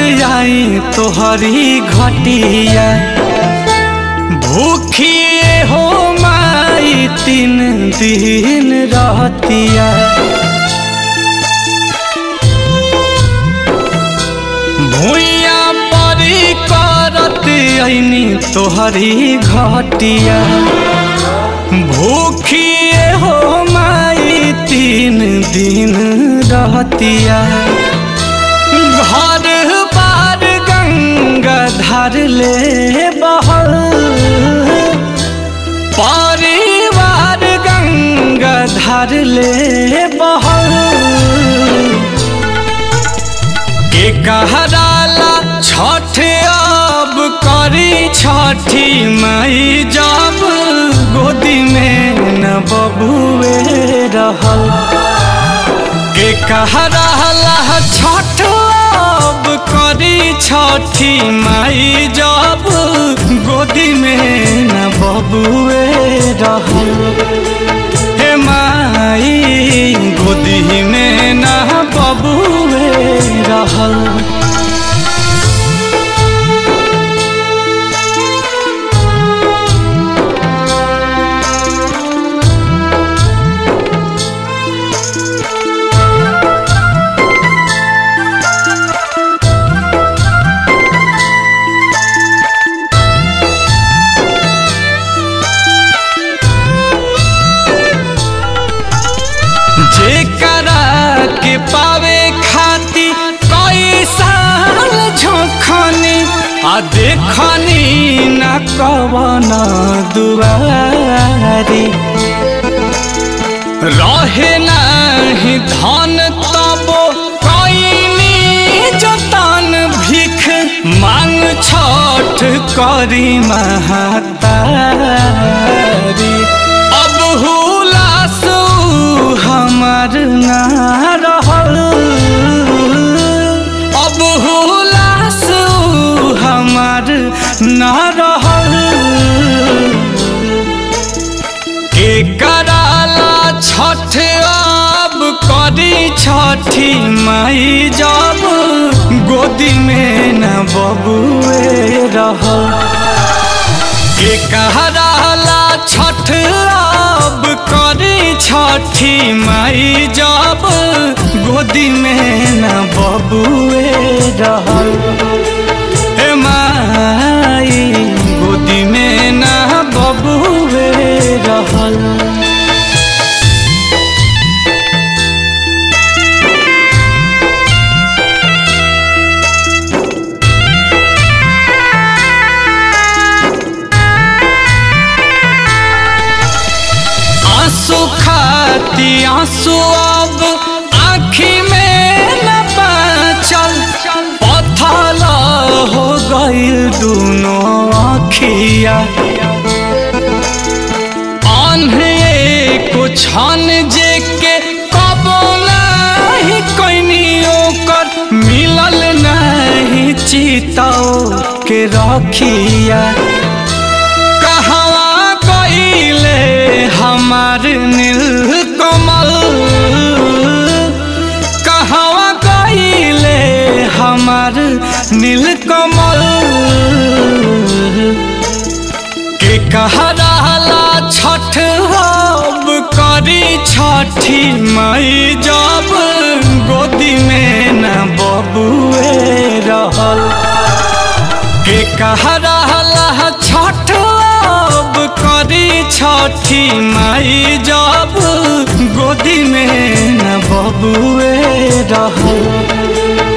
आई तोहरी घटिया भूखिए हो माई तीन दिन रहतिया भूया परी करत ऐनी तोहरी घटिया भूखिए हो माई तीन दिन रहतिया घर बार गंगा धर ले बहल परिवार गंगा धर ले बहल के कहराला छठ अब करी छठी माई जब गोदी में न बबुए रहल के कहराला छठ अब करी छठी माई जब गोदी में न बबुए रहल हे माई गोदी में न बबुए रहल जेकरा के पावे खाती कई साल झोखनी आ देखनी न कवन दुआरी रहे नहीं धन तबो कईनी जतन भिख मांग छठ करी महतारी अब हुलास हमार ना रहल अब हुलास हमार ना रहल के कराला छठ अब करी छठी माई जब गोदी में न बबुए रहल के कहराला छठ अब करी छठी माई जब गोदी में न बबुए रहल हे माई गोदी में न बबुए रहल आंसू खाती आंसू अब आँखी में न बचल पथल हो गईल दोनों आँखिया आन्हे को छन जे के कबो नहीं कोई ओकर मिलल नहीं चिताओ के रखिया कहवा गईले हमार नील कमल कहवा गईले हमार नील कमल के कहराला छठ अब करी छठी माई जब गोदी में न बबुए रहल के कहराला छठ अब करी छठी माई जब गोदी में न बबुए रहल